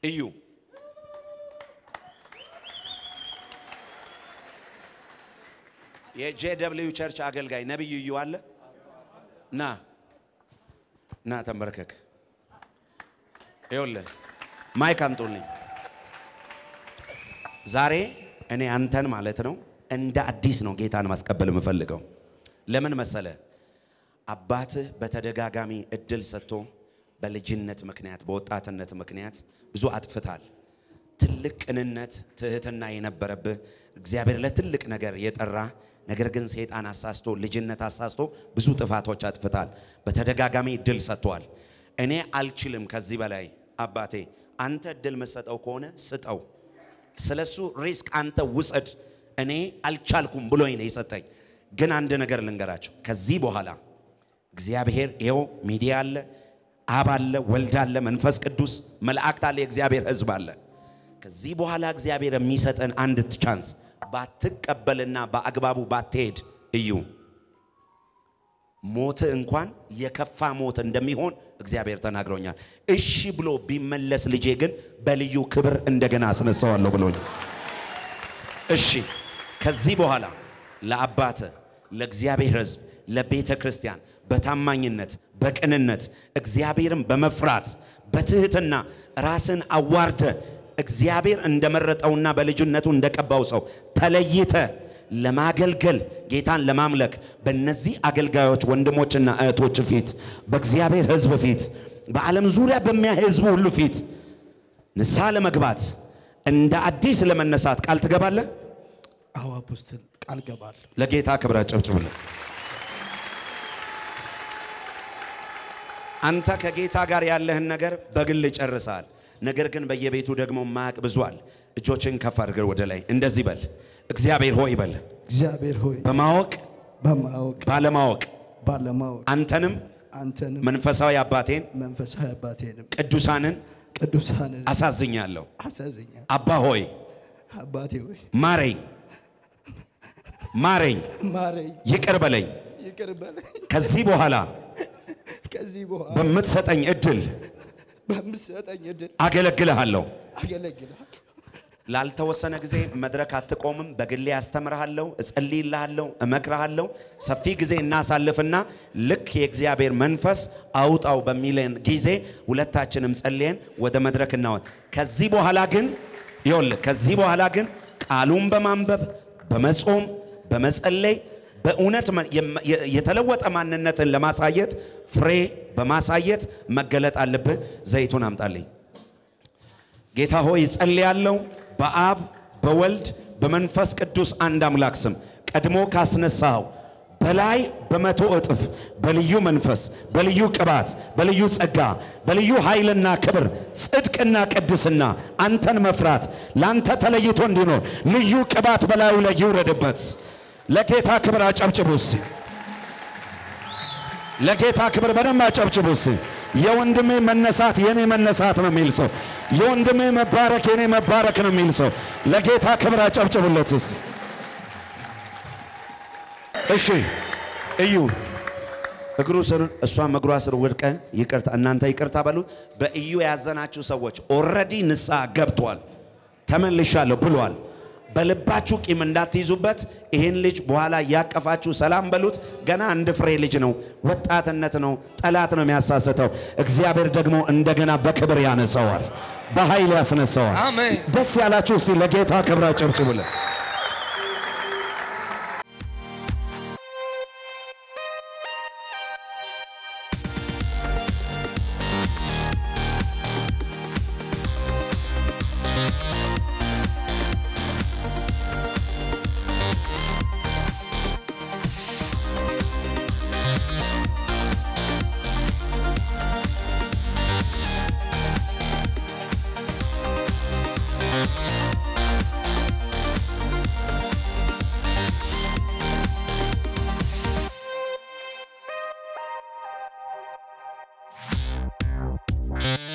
እዩ የጄደብልዩ ቸርች አገልጋይ ነቢይ እዩ አለ። ና ና ተንበርከክ። ይኸውልህ ማይክ አምጡልኝ። ዛሬ እኔ አንተን ማለት ነው እንደ አዲስ ነው ጌታን ማስቀበል የምፈልገው። ለምን መሰለ? አባትህ በተደጋጋሚ እድል ሰጥቶ በልጅነት ምክንያት በወጣትነት ምክንያት ብዙ አጥፍታል። ትልቅ ቅንነት፣ ትህትና የነበረብህ እግዚአብሔር ለትልቅ ነገር የጠራ ነገር ግን ሰይጣን አሳስቶ ልጅነት አሳስቶ ብዙ ጥፋቶች አጥፍታል። በተደጋጋሚ እድል ሰጥቷል። እኔ አልችልም ከዚህ በላይ አባቴ፣ አንተ እድል መሰጠው ከሆነ ስጠው፣ ስለሱ ሪስክ አንተ ውሰድ። እኔ አልቻልኩም ብሎኝ ነው የሰጠኝ። ግን አንድ ነገር ልንገራቸው፣ ከዚህ በኋላ እግዚአብሔር ይኸው ሚዲያ አለ፣ አብ አለ፣ ወልድ አለ፣ መንፈስ ቅዱስ መላእክት አለ፣ የእግዚአብሔር ሕዝብ አለ። ከዚህ በኋላ እግዚአብሔር የሚሰጠን አንድ ቻንስ ባትቀበልና በአግባቡ ባትሄድ እዩ ሞት እንኳን የከፋ ሞት እንደሚሆን እግዚአብሔር ተናግሮኛል። እሺ ብሎ ቢመለስ ልጄ ግን በልዩ ክብር እንደገና አስነሳዋለሁ ብሎኝ እሺ ከዚህ በኋላ ለአባተ ለእግዚአብሔር ሕዝብ ለቤተ ክርስቲያን በታማኝነት በቅንነት እግዚአብሔርን በመፍራት በትህትና ራስን አዋርደ እግዚአብሔር እንደመረጠውና በልጅነቱ እንደቀባው ሰው ተለይተ ለማገልገል ጌታን ለማምለክ በእነዚህ አገልጋዮች ወንድሞችና እህቶች ፊት በእግዚአብሔር ሕዝብ ፊት በዓለም ዙሪያ በሚያ ሕዝቡ ሁሉ ፊት ንስሐ ለመግባት እንደ አዲስ ለመነሳት ቃል ትገባለህ? አዎ አፖስትል ቃል ገባለሁ። ለጌታ ክብር አጨብጭብለት። አንተ ከጌታ ጋር ያለህን ነገር በግል ጨርሰሃል። ነገር ግን በየቤቱ ደግሞ ማያቅ ብዙአል። እጆችን ከፍ አድርገህ ወደ ላይ እንደዚህ በል፣ እግዚአብሔር ሆይ በል፣ እግዚአብሔር ሆይ በማወቅ በማወቅ ባለማወቅ ባለማወቅ አንተንም አንተንም መንፈሳዊ አባቴን መንፈሳዊ አባቴንም ቅዱሳንን ቅዱሳንን አሳዝኛለሁ። አሳዝኛል። አባ ሆይ አባቴ ሆይ ማረኝ፣ ማረኝ፣ ማረኝ፣ ይቅር በለኝ። ይቅር በለኝ። ከዚህ በኋላ ከዚህ በኋላ በምትሰጠኝ እድል በምትሰጠኝ እድል አገለግልሃለሁ። አገለግልሃል። ላልተወሰነ ጊዜ መድረክ አትቆምም። በግሌ አስተምርሃለሁ፣ እጸልይልሃለሁ፣ እመክርሃለሁ። ሰፊ ጊዜ እናሳልፍና ልክ የእግዚአብሔር መንፈስ አውጣው በሚለን ጊዜ ሁለታችንም ጸልየን ወደ መድረክ እናወጥ። ከዚህ በኋላ ግን ይኸውልህ፣ ከዚህ በኋላ ግን ቃሉን በማንበብ በመጾም በመጸለይ በእውነት መ- የመ- የ- የተለወጠ ማንነትን ለማሳየት ፍሬ በማሳየት መገለጥ አለብህ። ዘይቱን አምጣልኝ። ጌታ ሆይ ጸልያለሁ በአብ በወልድ በመንፈስ ቅዱስ አንድ አምላክ ስም ቀድሞ ካስነሳው በላይ በመቶ እጥፍ በልዩ መንፈስ በልዩ ቅባት በልዩ ጸጋ በልዩ ኃይልና ክብር ጽድቅና ቅድስና አንተን መፍራት ለአንተ ተለይቶ እንዲኖር ልዩ ቅባት በላዩ ላይ ይውረድበት። ለጌታ ክብር አጨብጭቡስ። ለጌታ ክብር በደንብ አጨብጭቡስ። የወንድሜ መነሳት የኔ መነሳት ነው የሚል ሰው፣ የወንድሜ መባረክ የኔ መባረክ ነው የሚል ሰው ለጌታ ክብር አጨብጭቡለትስ። እሺ እዩ እግሩ ስር እሷም እግሯ ስር ወድቀ ይቅርታ እናንተ ይቅርታ በሉት። በእዩ ያዘናችሁ ሰዎች ኦልሬዲ ንስሐ ገብቷል ተመልሻለሁ ብሏል። በልባችሁ ቂም እንዳትይዙበት። ይህን ልጅ በኋላ እያቀፋችሁ ሰላም በሉት። ገና አንድ ፍሬ ልጅ ነው፣ ወጣትነት ነው፣ ጠላት ነው የሚያሳስተው። እግዚአብሔር ደግሞ እንደገና በክብር ያነሳዋል፣ በኃይል ያስነሳዋል። አሜን። ደስ ያላችሁ እስቲ ለጌታ ክብር አጨብጭቡለት። Thank